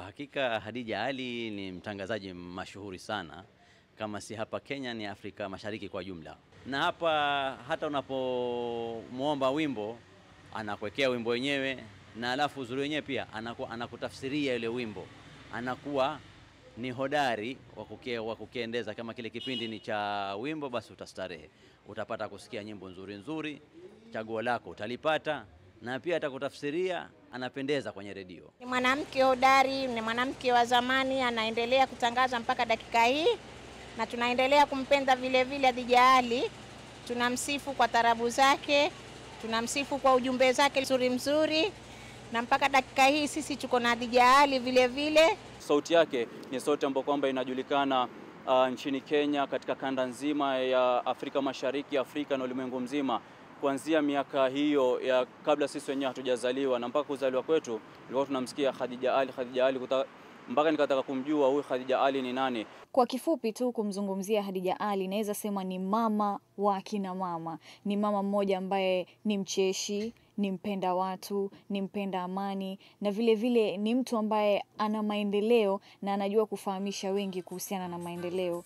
hakika Khadija Ali ni mtangazaji mashuhuri sana, kama si hapa Kenya ni Afrika Mashariki kwa jumla. Na hapa hata unapomwomba wimbo anakuwekea wimbo wenyewe, na alafu uzuri wenyewe pia anaku, anakutafsiria ile wimbo, anakuwa ni hodari wa kuke- wa kukiendeza. Kama kile kipindi ni cha wimbo, basi utastarehe, utapata kusikia nyimbo nzuri nzuri, chaguo lako utalipata, na pia atakutafsiria, anapendeza kwenye redio. Ni mwanamke hodari, ni mwanamke wa zamani, anaendelea kutangaza mpaka dakika hii, na tunaendelea kumpenda vile vile Khadija Ali. Tunamsifu kwa tarabu zake, tunamsifu kwa ujumbe zake mzuri mzuri, na mpaka dakika hii sisi tuko na Khadija Ali vile vile. Sauti yake ni sauti ambayo kwamba inajulikana uh, nchini Kenya, katika kanda nzima ya Afrika Mashariki, Afrika na ulimwengu mzima, kuanzia miaka hiyo ya kabla sisi wenyewe hatujazaliwa na mpaka kuzaliwa kwetu, ilikuwa tunamsikia Khadija Ali, Khadija Ali kuta, mpaka nikataka kumjua huyu Khadija Ali ni nani. Kwa kifupi tu kumzungumzia Khadija Ali, naweza sema ni mama wa akina mama. Ni mama mmoja ambaye ni mcheshi, ni mpenda watu, ni mpenda amani na vile vile ni mtu ambaye ana maendeleo na anajua kufahamisha wengi kuhusiana na maendeleo.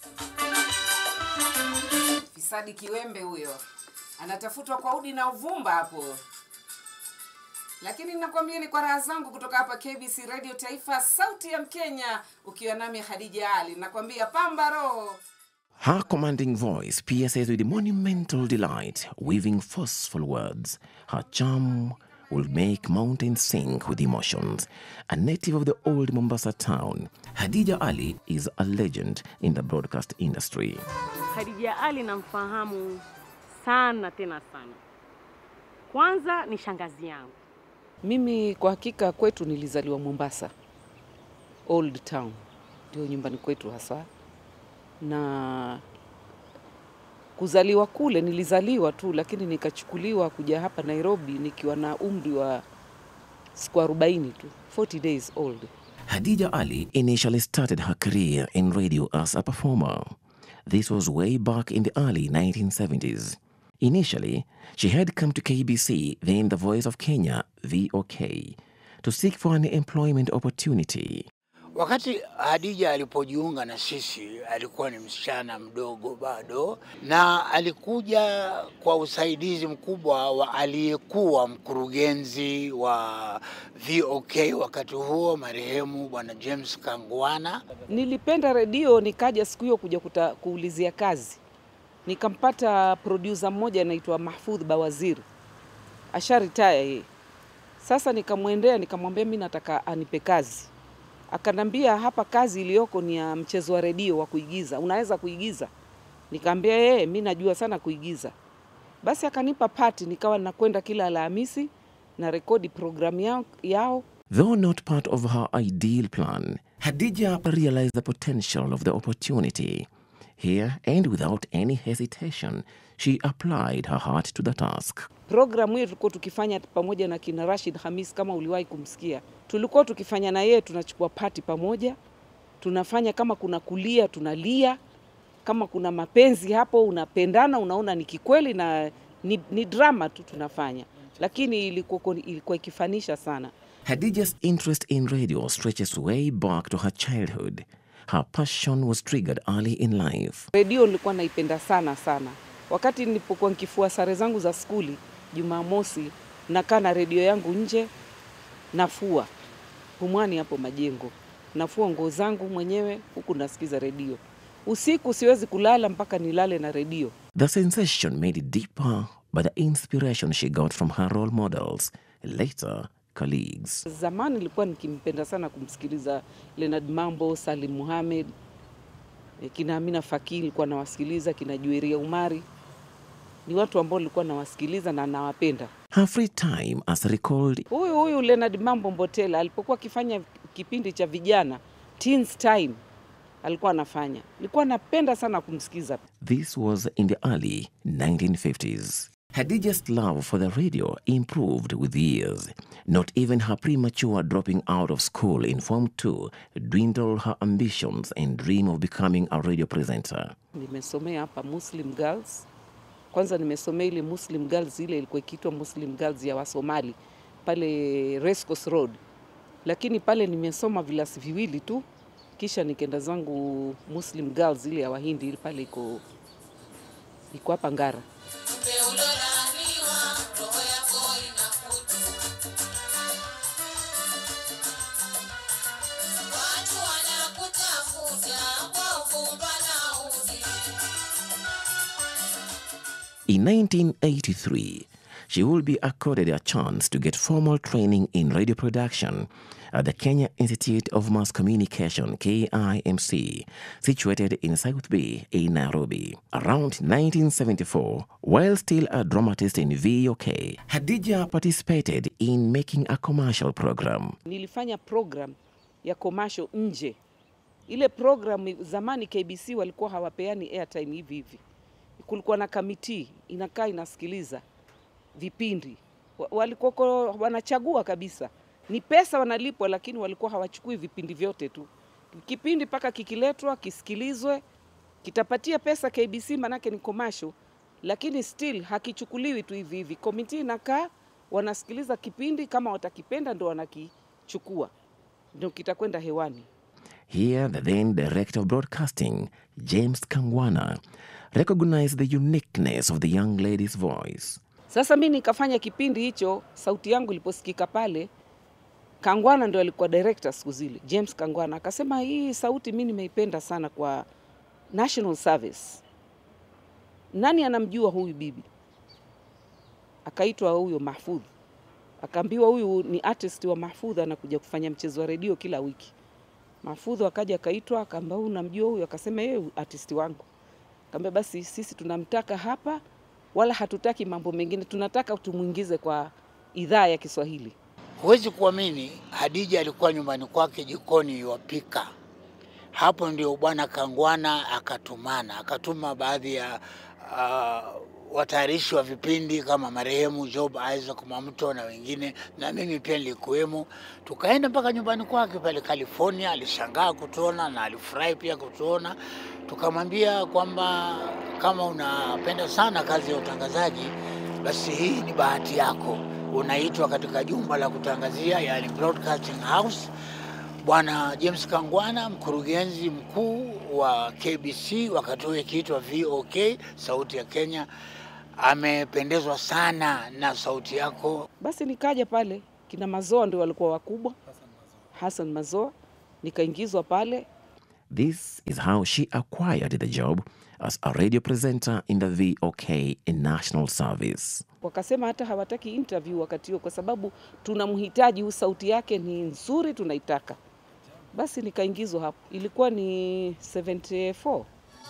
Fisadi kiwembe huyo anatafutwa kwa udi na uvumba hapo, lakini nakwambia ni kwa raha zangu kutoka hapa KBC Radio Taifa, sauti ya Mkenya, ukiwa nami Khadija Ali, nakwambia pamba roho. Her commanding voice pierces with monumental delight, weaving forceful words. Her charm will make mountains sing with emotions. A native of the old Mombasa town, Hadija Ali is a legend in the broadcast industry. Khadija Ali namfahamu sana tena sana. Kwanza ni shangazi yangu. Mimi kwa hakika kwetu nilizaliwa Mombasa, Old Town, ndio nyumbani kwetu hasa, na kuzaliwa kule nilizaliwa tu, lakini nikachukuliwa kuja hapa Nairobi nikiwa na umri wa siku 40 tu, 40 days old. Hadija Ali initially started her career in radio as a performer. This was way back in the early 1970s. Initially, she had come to KBC, then the Voice of Kenya, VOK, to seek for an employment opportunity. Wakati Hadija alipojiunga na sisi alikuwa ni msichana mdogo bado, na alikuja kwa usaidizi mkubwa wa aliyekuwa mkurugenzi wa VOK wakati huo, marehemu Bwana James Kangwana. Nilipenda redio, nikaja siku hiyo kuja kuta, kuulizia kazi, nikampata producer mmoja anaitwa Mahfudh Bawaziri, asharitaya yeye. Sasa nikamwendea nikamwambia mi nataka anipe kazi akanambia hapa kazi iliyoko ni ya mchezo wa redio wa kuigiza, unaweza kuigiza? Nikaambia yeye, mi najua sana kuigiza. Basi akanipa pati, nikawa nakwenda kila Alhamisi na rekodi programu yao, yao. Though not part of her ideal plan, Hadija realized the potential of the opportunity. Here, and without any hesitation, she applied her heart to the task. Programu hiyo tulikuwa tukifanya pamoja na kina Rashid Hamis, kama uliwahi kumsikia, tulikuwa tukifanya na yeye, tunachukua pati pamoja, tunafanya kama kuna kulia, tunalia, kama kuna mapenzi hapo, unapendana, unaona ni kikweli na ni, ni drama tu tunafanya, lakini ilikuwa, ilikuwa ikifanisha sana. Hadija's interest in radio stretches way back to her childhood. Her passion was triggered early in life. Redio nilikuwa naipenda sana sana. Wakati nilipokuwa nikifua sare zangu za skuli Jumamosi, nakaa na redio yangu nje, nafua Pumwani hapo Majengo, nafua nguo zangu mwenyewe huku nasikiza redio. Usiku siwezi kulala mpaka nilale na redio. The sensation made it deeper by the inspiration she got from her role models, later colleagues. Zamani nilikuwa nikimpenda sana kumsikiliza Leonard Mambo, Salim Muhamed, eh, kina Amina Fakii nilikuwa nawasikiliza, kina Jueria Umari. Ni watu ambao nilikuwa nawasikiliza na nawapenda. Her free time, as recalled Huyu huyu Leonard Mambo Mbotela alipokuwa akifanya kipindi cha vijana Teens Time alikuwa anafanya, nilikuwa napenda sana kumsikiza. This was in the early 1950s. Hadija's love for the radio improved with years. Not even her premature dropping out of school in Form 2 dwindled her ambitions and dream of becoming a radio presenter. Nimesomea hapa Muslim Girls. Kwanza nimesomea ile Muslim Girls, ile ilikuwa ikiitwa Muslim Girls ya Wasomali pale Racecourse Road. lakini pale nimesoma vilasi viwili tu, kisha nikaenda zangu Muslim Girls ile ya Wahindi ile pale iko iko hapa Ngara. In 1983, she will be accorded a chance to get formal training in radio production at the Kenya Institute of Mass Communication KIMC, situated in South Bay in Nairobi. Around 1974, while still a dramatist in VOK, Hadija participated in making a commercial program. Nilifanya program ya commercial nje. Ile program zamani KBC walikuwa hawapeani airtime hivi hivi, kulikuwa na kamiti inakaa inasikiliza vipindi, Wa- walikuwa wanachagua kabisa, ni pesa wanalipwa, lakini walikuwa hawachukui vipindi vyote tu. Kipindi mpaka kikiletwa kisikilizwe, kitapatia pesa KBC, manake ni commercial, lakini still hakichukuliwi tu hivi hivi. Komiti inakaa wanasikiliza kipindi, kama watakipenda ndo wanakichukua, ndo kitakwenda hewani. Here, the then director of broadcasting, James Kangwana, recognized the uniqueness of the young lady's voice. Sasa mi nikafanya kipindi hicho, sauti yangu iliposikika pale, Kangwana ndo alikuwa director siku zile, James Kangwana akasema, hii sauti mi nimeipenda sana kwa national service. Nani anamjua huyu bibi? Akaitwa huyo Mahfudh, akaambiwa huyu ni artist wa Mahfudh, anakuja kufanya mchezo wa redio kila wiki. Mahfudh akaja akaitwa, akaambia huyu namjua huyu, akasema yeye artist wangu. Akaambia basi sisi tunamtaka hapa, wala hatutaki mambo mengine, tunataka tumwingize kwa idhaa ya Kiswahili. Huwezi kuamini, Hadija alikuwa nyumbani kwake jikoni yuwapika. Hapo ndio bwana Kangwana akatumana, akatuma baadhi ya uh, watayarishi wa vipindi kama marehemu Job Isaac Mwamto na wengine, na mimi pia nilikuwemo. Tukaenda mpaka nyumbani kwake pale California. Alishangaa kutuona na alifurahi pia kutuona. Tukamwambia kwamba kama unapenda sana kazi ya utangazaji, basi hii ni bahati yako, unaitwa katika jumba la kutangazia, yani Broadcasting House. Bwana James Kangwana, mkurugenzi mkuu wa KBC wakati huo ikiitwa VOK, sauti ya Kenya, amependezwa sana na sauti yako. Basi nikaja pale, kina Mazoa ndio walikuwa wakubwa, Hassan Mazoa, nikaingizwa pale This is how she acquired the job as a radio presenter in the VOK in national service. wakasema hata hawataki interview wakati huo, kwa sababu tunamhitaji, huyu sauti yake ni nzuri, tunaitaka. Basi nikaingizwa hapo, ilikuwa ni 74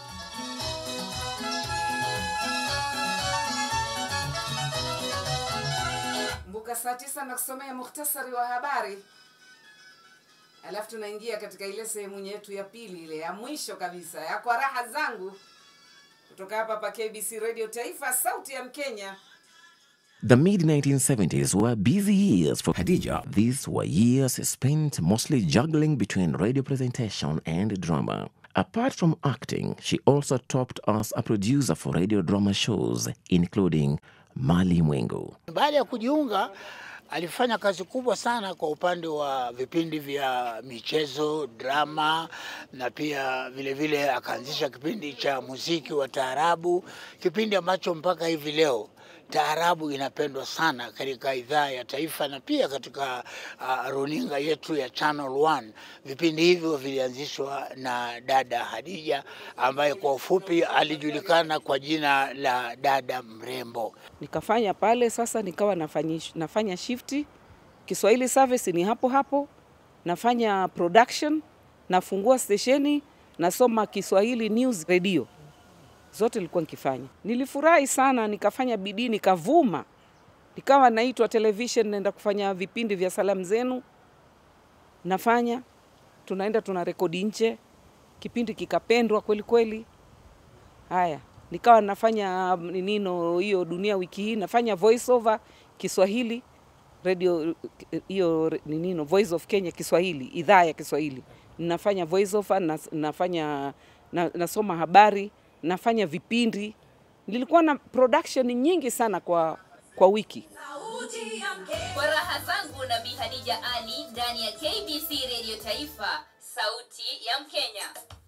Mbuka saa tisa na kusomea muhtasari wa habari, alafu tunaingia katika ile sehemu yetu ya pili, ile ya mwisho kabisa ya kwa raha zangu, kutoka hapa pa KBC Radio Taifa, sauti ya Mkenya. The mid 1970s were busy years for Hadija. These were years spent mostly juggling between radio presentation and drama. Apart from acting, she also topped as a producer for radio drama shows, including Mali Mwengu. Baada ya kujiunga alifanya kazi kubwa sana kwa upande wa vipindi vya michezo, drama na pia vile vile akaanzisha kipindi cha muziki wa taarabu, kipindi ambacho mpaka hivi leo taarabu inapendwa sana katika idhaa ya taifa na pia katika uh, runinga yetu ya Channel One. Vipindi hivyo vilianzishwa na dada Hadija ambaye kwa ufupi alijulikana kwa jina la dada mrembo. nikafanya pale. Sasa nikawa nafanya, nafanya shifti Kiswahili service ni hapo hapo, nafanya production, nafungua stesheni, nasoma Kiswahili news radio, zote nilikuwa nikifanya. Nilifurahi sana, nikafanya bidii, nikavuma, nikawa naitwa television, naenda kufanya vipindi vya salamu zenu, nafanya tunaenda tuna rekodi nje, kipindi kikapendwa kweli kweli. Haya, nikawa nafanya nino hiyo dunia wiki hii, nafanya voice over Kiswahili radio hiyo nino Voice of Kenya Kiswahili, idhaa ya Kiswahili. Nafanya voice over, na, nafanya na, nasoma habari, nafanya vipindi. Nilikuwa na production nyingi sana kwa kwa wiki. Kwa raha zangu na Bi Hadija Ali ndani ya KBC Radio Taifa, sauti ya Mkenya.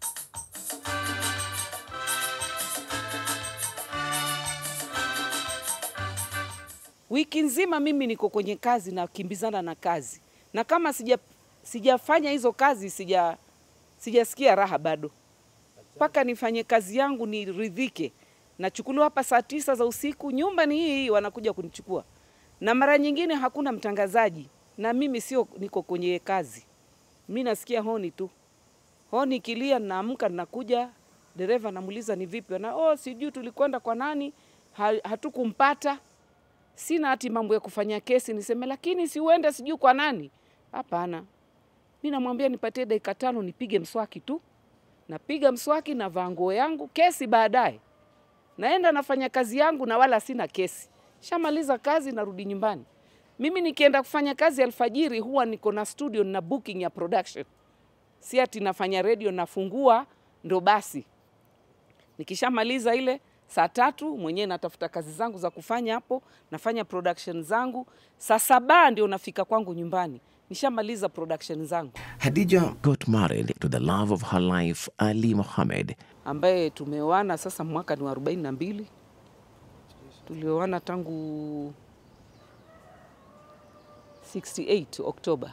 Wiki nzima mimi niko kwenye kazi na kimbizana na kazi, na kama sija sijafanya hizo kazi sija sijasikia raha bado, mpaka nifanye kazi yangu niridhike. Nachukuliwa hapa saa tisa za usiku, nyumba ni hii hii, wanakuja kunichukua, na mara nyingine hakuna mtangazaji, na mimi sio niko kwenye kazi, mi nasikia honi tu, honi kilia, naamka nakuja, dereva namuuliza ni vipi, na oh, sijui tulikwenda kwa nani, ha, hatukumpata sina hati mambo ya kufanya kesi niseme, lakini si uende sijui kwa nani. Hapana, mi namwambia nipatie dakika tano nipige mswaki tu. Napiga mswaki, navaa nguo yangu, kesi baadaye. Naenda nafanya kazi yangu na wala sina kesi. Shamaliza kazi, narudi nyumbani. Mimi nikienda kufanya kazi alfajiri, huwa niko na studio na booking ya production, si ati nafanya radio nafungua ndo basi. Nikishamaliza ile saa tatu mwenyewe natafuta kazi zangu za kufanya hapo, nafanya production zangu. Saa saba ndio nafika kwangu nyumbani, nishamaliza production zangu. Hadija got married to the love of her life, Ali Mohammed. ambaye tumeoana sasa mwaka ni wa arobaini na mbili. Tulioana tangu 68 Oktoba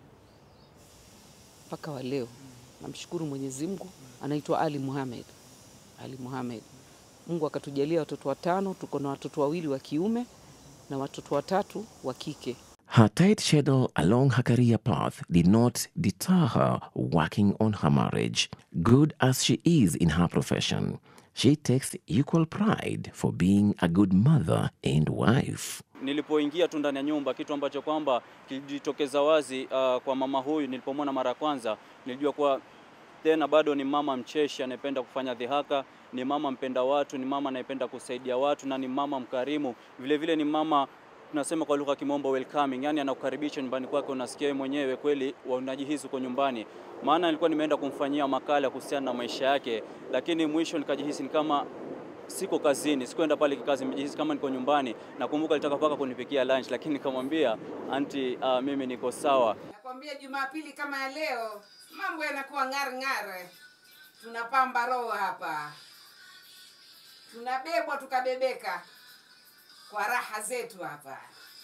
mpaka wa leo. Namshukuru Mwenyezi Mungu. Anaitwa Ali Mohamed. Ali Mohamed. Mungu akatujalia watoto watano, tuko na watoto wawili wa kiume na watoto watatu wa kike. Her tight schedule along her career path did not deter her working on her marriage. Good as she is in her profession, she takes equal pride for being a good mother and wife. Nilipoingia tu ndani ya nyumba, kitu ambacho kwamba kilijitokeza wazi uh, kwa mama huyu nilipomwona mara ya kwanza, nilijua kuwa tena bado ni mama mcheshi anayependa kufanya dhihaka, ni mama mpenda watu, ni mama anayependa kusaidia watu na ni mama mkarimu. Vile vile ni mama tunasema kwa lugha ya kimombo welcoming, yani anakukaribisha nyumbani kwake, unasikia wewe mwenyewe kweli unajihisi uko nyumbani. Maana nilikuwa nimeenda kumfanyia makala kuhusiana na maisha yake, lakini mwisho nikajihisi ni kama siko kazini, sikuenda pale kikazi, nimejihisi kama niko nyumbani. Nakumbuka alitaka mpaka kunipikia lunch, lakini nikamwambia anti, uh, mimi niko sawa. Nakwambia Jumapili kama ya leo mambo yanakuwa ng'ar ng'ar, tunapamba roho hapa, tunabebwa tukabebeka kwa raha zetu hapa.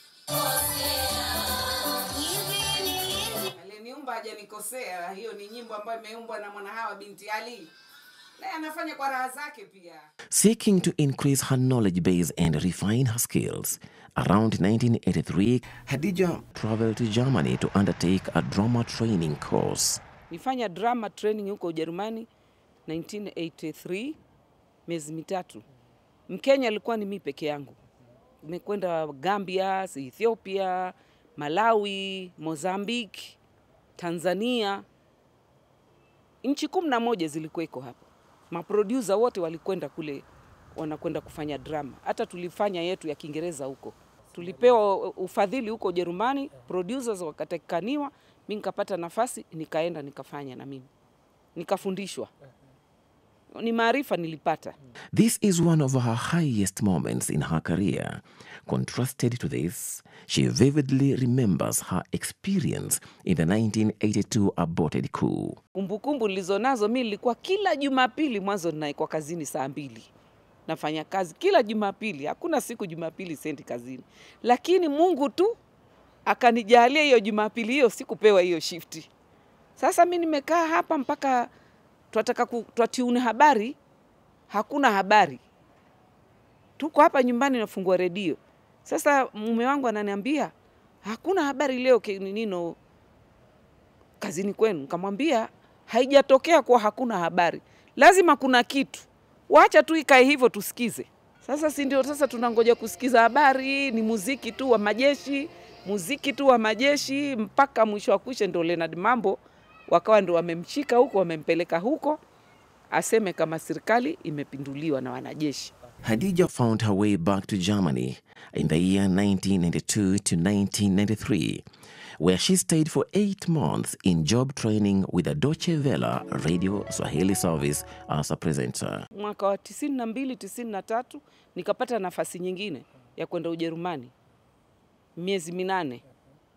Aliyeniumba hajanikosea. Hiyo ni nyimbo ambayo imeumbwa na Mwanahawa binti Ali, naye anafanya kwa raha zake pia. Seeking to increase her knowledge base and refine her skills, around 1983, Hadija traveled to Germany to undertake a drama training course. Nifanya drama training huko Ujerumani 1983 miezi mitatu. Mkenya alikuwa ni mimi peke yangu. Nimekwenda Gambia, Ethiopia, Malawi, Mozambique, Tanzania. Nchi kumi na moja zilikuweko hapa. Maproducer wote walikwenda kule, wanakwenda kufanya drama. Hata tulifanya yetu ya Kiingereza huko. Tulipewa ufadhili huko Ujerumani, producers wakatakikaniwa, mi nikapata nafasi, nikaenda nikafanya na mimi nikafundishwa. Ni maarifa nilipata. This is one of her highest moments in her career. Contrasted to this, she vividly remembers her experience in the 1982 aborted coup. Kumbukumbu nilizo nazo mi nilikuwa kila Jumapili mwanzo ninaekwa kazini saa mbili nafanya kazi kila Jumapili, hakuna siku Jumapili sendi kazini, lakini Mungu tu akanijalia hiyo Jumapili hiyo sikupewa hiyo shifti. Sasa mi nimekaa hapa mpaka twataka ku- twatiune habari, hakuna habari. Tuko hapa nyumbani nafungua redio. Sasa mume wangu ananiambia hakuna habari leo ke- nino kazini kwenu. Nikamwambia haijatokea kuwa hakuna habari, lazima kuna kitu, wacha tu ikae hivyo tusikize. Sasa si ndio? Sasa tunangoja kusikiza habari, ni muziki tu wa majeshi, muziki tu wa majeshi mpaka mwisho wa kwisha, ndio Leonard Mambo wakawa ndio wamemshika huko, wamempeleka huko aseme kama serikali imepinduliwa na wanajeshi. Hadija found her way back to Germany in the year 1992 to 1993, where she stayed for eight months in job training with the Deutsche Welle radio Swahili service as a presenter. Mwaka wa tisini na mbili tisini na tatu nikapata nafasi nyingine ya kwenda Ujerumani miezi minane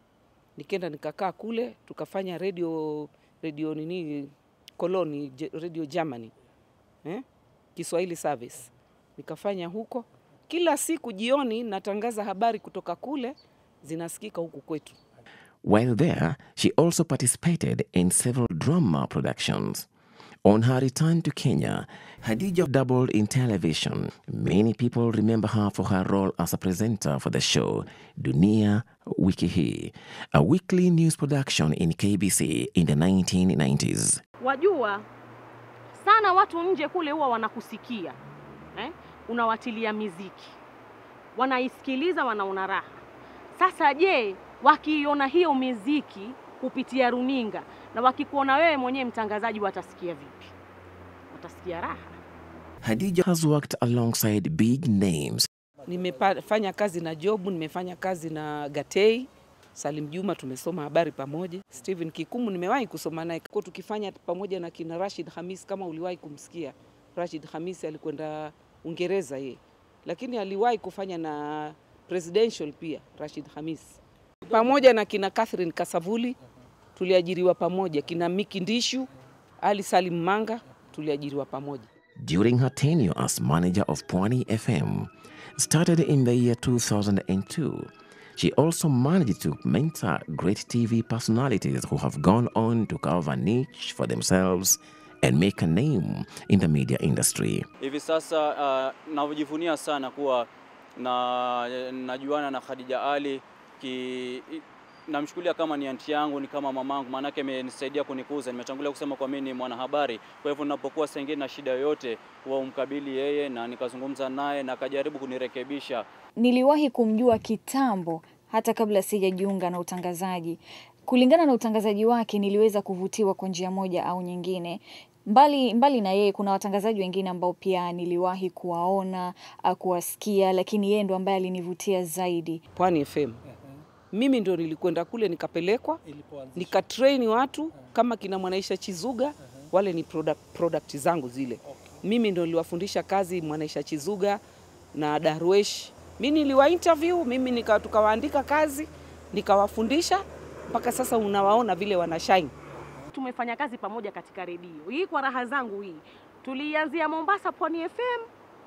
Nikenda nikakaa kule, tukafanya radio radio nini koloni Je- radio Germany eh? Kiswahili service nikafanya huko. Kila siku jioni natangaza habari kutoka kule, zinasikika huku kwetu. While there, she also participated in several drama productions. On her return to Kenya, Hadija doubled in television. Many people remember her for her role as a presenter for the show Dunia Wiki Hii, a weekly news production in KBC in the 1990s. Wajua sana watu nje kule huwa wanakusikia eh? Unawatilia miziki, wanaisikiliza, wanaona raha. Sasa je, wakiiona hiyo miziki kupitia runinga na wakikuona wewe mwenyewe mtangazaji, watasikia vipi? Watasikia raha. Hadija has worked alongside big names Nimefanya kazi na Jobu, nimefanya kazi na Gatei Salim Juma, tumesoma habari pamoja. Stephen Kikumu nimewahi kusoma naye kwa tukifanya pamoja na kina Rashid Hamis, kama uliwahi kumsikia. Rashid Hamis alikwenda Uingereza ye, lakini aliwahi kufanya na presidential pia Rashid Hamis, pamoja na kina Catherine Kasavuli tuliajiriwa pamoja, kina Miki Ndishu, Ali Salim Manga tuliajiriwa pamoja. during her tenure as manager of Pwani FM, started in the year 2002. She also managed to mentor great TV personalities who have gone on to carve a niche for themselves and make a name in the media industry. Hivi sasa uh, najivunia sana kuwa na najuana na Khadija Ali ki namchukulia kama ni anti yangu, ni kama mamangu, maanake amenisaidia kunikuza. Nimetangulia kusema kwa mimi ni mwanahabari, kwa hivyo ninapokuwa sengine na shida yoyote huwa umkabili yeye na nikazungumza naye na akajaribu kunirekebisha. Niliwahi kumjua kitambo hata kabla sijajiunga na utangazaji. Kulingana na utangazaji wake, niliweza kuvutiwa kwa njia moja au nyingine. Mbali, mbali na yeye kuna watangazaji wengine ambao pia niliwahi kuwaona, ah, kuwasikia, lakini yeye ndo ambaye alinivutia zaidi. Pwani FM. Mimi ndo nilikwenda kule nikapelekwa nikatrain watu kama kina Mwanaisha Chizuga, wale ni product, product zangu zile. Mimi ndo niliwafundisha kazi Mwanaisha Chizuga na Darwesh. Mimi niliwa interview, mimi nika, tukawaandika kazi nikawafundisha mpaka sasa unawaona vile wana shine. Tumefanya kazi pamoja katika redio hii, kwa raha zangu hii. Tulianzia Mombasa, Pwani FM,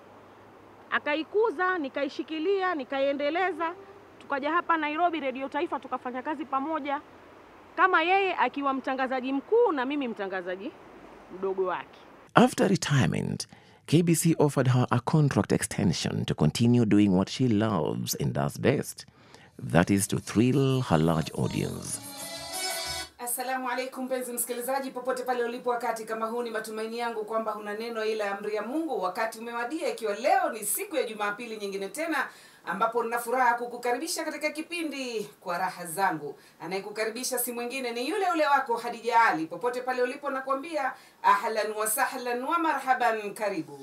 akaikuza, nikaishikilia, nikaiendeleza, tukaja hapa Nairobi, redio Taifa, tukafanya kazi pamoja, kama yeye akiwa mtangazaji mkuu na mimi mtangazaji mdogo wake. After retirement, KBC offered her a contract extension to continue doing what she loves and does best that is, to thrill her large audience. Assalamu alaikum mpenzi msikilizaji, popote pale ulipo, wakati kama huu, ni matumaini yangu kwamba huna neno ila amri ya Mungu. Wakati umewadia, ikiwa leo ni siku ya Jumapili nyingine tena ambapo nina furaha kukukaribisha katika kipindi kwa raha zangu. Anayekukaribisha si mwingine ni yule ule wako Hadija Ali. Popote pale ulipo, nakwambia ahlan wa sahlan wa marhaban, karibu.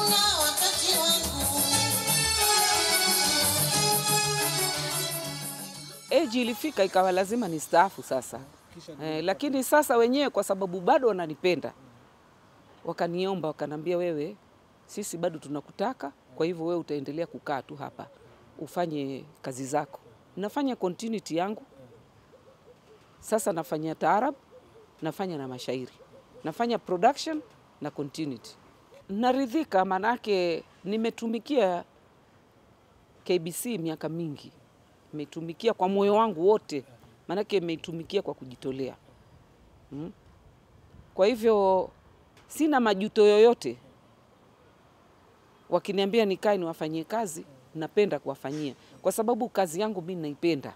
Eji ilifika ikawa lazima ni staafu sasa eh, lakini sasa wenyewe kwa sababu bado wananipenda wakaniomba, wakanambia, wewe sisi bado tunakutaka, kwa hivyo wewe utaendelea kukaa tu hapa ufanye kazi zako. Nafanya continuity yangu sasa, nafanya taarab, nafanya na mashairi, nafanya production na continuity. Naridhika manake nimetumikia KBC miaka mingi, nimetumikia kwa moyo wangu wote, maanake nimeitumikia kwa kujitolea mm. Kwa hivyo sina majuto yoyote. Wakiniambia nikae niwafanyie kazi, napenda kuwafanyia kwa sababu kazi yangu mimi naipenda.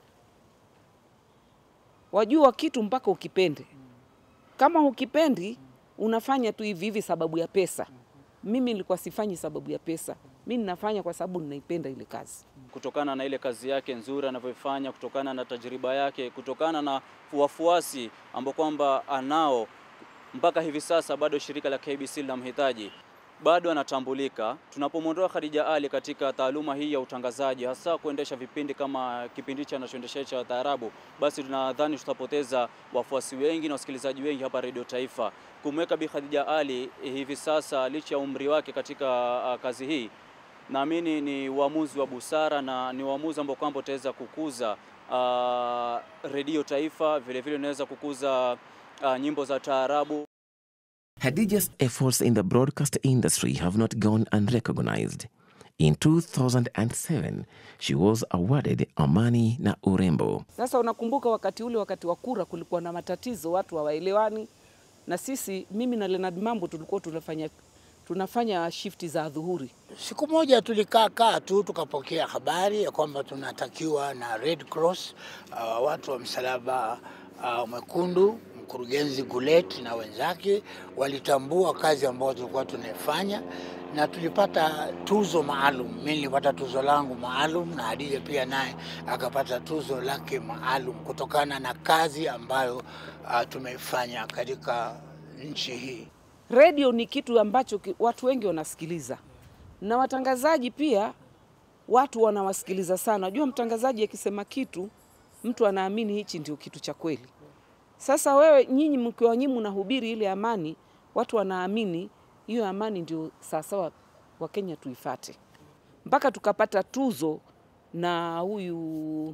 Wajua kitu mpaka ukipende. Kama ukipendi unafanya tu hivi hivi sababu ya pesa. Mimi nilikuwa sifanyi sababu ya pesa, mi ninafanya kwa sababu ninaipenda ile kazi. kutokana na ile kazi yake nzuri anavyofanya, kutokana na tajriba yake, kutokana na wafuasi ambao kwamba anao mpaka hivi sasa, bado shirika la KBC linamhitaji, bado anatambulika. Tunapomwondoa Khadija Ali katika taaluma hii ya utangazaji, hasa kuendesha vipindi kama kipindi cha anachoendesha cha taarabu, basi tunadhani tutapoteza wafuasi wengi na wasikilizaji wengi hapa Radio Taifa. Kumweka Bi Khadija Ali hivi sasa, licha ya umri wake katika uh, kazi hii naamini ni uamuzi wa busara na ni uamuzi ambao kwamba utaweza kukuza uh, redio taifa, vile vile unaweza kukuza uh, nyimbo za taarabu. Hadija's efforts in the broadcast industry have not gone unrecognized. In 2007, she was awarded Amani na Urembo. Sasa unakumbuka wakati ule, wakati wa kura, kulikuwa na matatizo, watu hawaelewani, na sisi, mimi na Leonard Mambo tulikuwa tunafanya tunafanya shifti za dhuhuri. Siku moja tulikaa kaa tu tukapokea habari ya kwamba tunatakiwa na Red Cross, uh, watu wa msalaba uh, mwekundu, mkurugenzi Gulet na wenzake walitambua kazi ambayo tulikuwa tunaifanya na tulipata tuzo maalum. Mimi nilipata tuzo langu maalum na Hadija pia naye akapata tuzo lake maalum kutokana na kazi ambayo uh, tumeifanya katika nchi hii. Redio ni kitu ambacho ki- watu wengi wanasikiliza na watangazaji pia watu wanawasikiliza sana. Unajua, mtangazaji akisema kitu mtu anaamini hichi ndio kitu cha kweli. Sasa wewe nyinyi mkiwa nyinyi mnahubiri ile amani, watu wanaamini hiyo amani ndio sawasawa, Wakenya tuifate, mpaka tukapata tuzo na huyu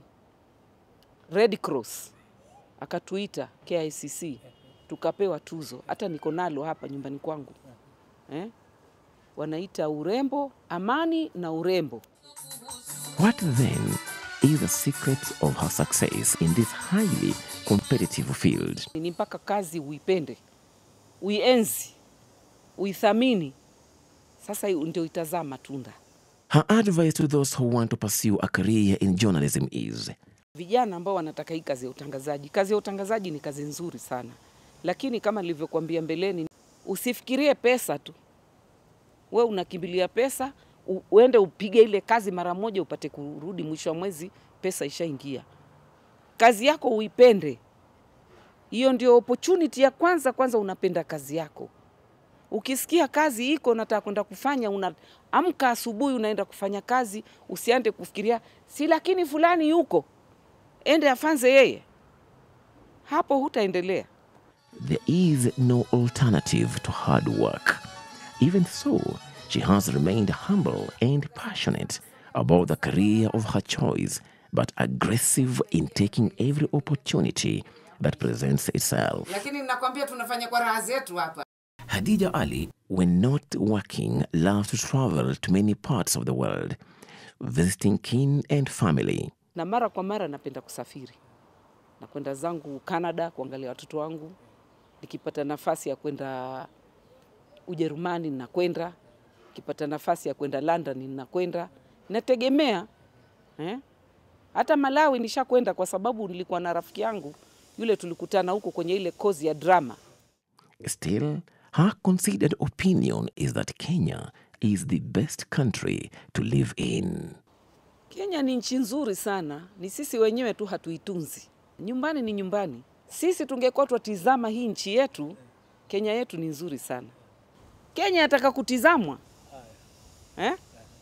Red Cross akatuita KICC tukapewa tuzo, hata niko nalo hapa nyumbani kwangu eh? Wanaita urembo, amani na urembo. What then is the secret of her success in this highly competitive field? Ni mpaka kazi uipende, uienzi, uithamini, sasa hiyo ndio itazaa matunda. Her advice to those who want to pursue a career in journalism is Vijana ambao wanataka hii kazi ya utangazaji, kazi ya utangazaji ni kazi nzuri sana, lakini kama nilivyokuambia mbeleni, usifikirie pesa tu. We unakimbilia pesa, u- uende upige ile kazi mara moja, upate kurudi mwisho wa mwezi, pesa ishaingia. Kazi yako uipende, hiyo ndio opportunity ya kwanza. Kwanza unapenda kazi yako. Ukisikia kazi iko nataka kwenda kufanya, unaamka asubuhi unaenda kufanya kazi, usiande kufikiria si lakini fulani yuko, ende afanze yeye, hapo hutaendelea. there is no alternative to hard work. Even so, she has remained humble and passionate about the career of her choice, but aggressive in taking every opportunity that presents itself. lakini nakwambia tunafanya kwa raha zetu hapa. Hadija Ali, when not working, loves to travel to many parts of the world, visiting kin and family. na mara kwa mara napenda kusafiri, nakwenda zangu Canada kuangalia watoto wangu. Nikipata nafasi ya kwenda Ujerumani ninakwenda, nikipata nafasi ya kwenda London ninakwenda, nategemea eh? Hata Malawi nishakwenda kwa sababu nilikuwa na rafiki yangu yule, tulikutana huko kwenye ile kozi ya drama. Still, her considered opinion is that Kenya is the best country to live in. Kenya ni nchi nzuri sana, ni sisi wenyewe tu hatuitunzi. Nyumbani ni nyumbani. Sisi tungekuwa twatizama hii nchi yetu, Kenya yetu ni nzuri sana. Kenya yataka kutizamwa eh?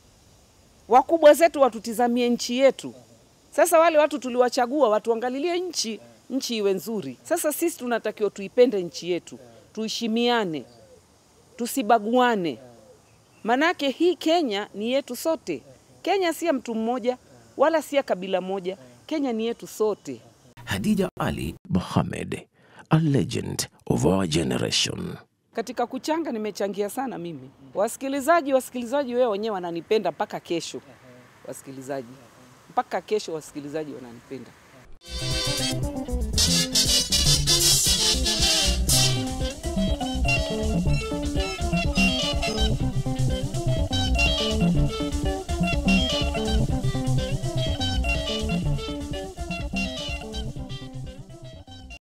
Wakubwa zetu watutizamie nchi yetu. Sasa wale watu tuliwachagua watuangalilie nchi, nchi iwe nzuri. Sasa sisi tunatakiwa tuipende nchi yetu, tuheshimiane, tusibaguane. Manake hii Kenya ni yetu sote. Kenya si ya mtu mmoja wala si ya kabila moja. Kenya ni yetu sote. Hadija Ali Mohammed, a legend of our generation. Katika kuchanga nimechangia sana mimi. Wasikilizaji, wasikilizaji wewe wenyewe wananipenda mpaka kesho. Wasikilizaji mpaka kesho, wasikilizaji wananipenda.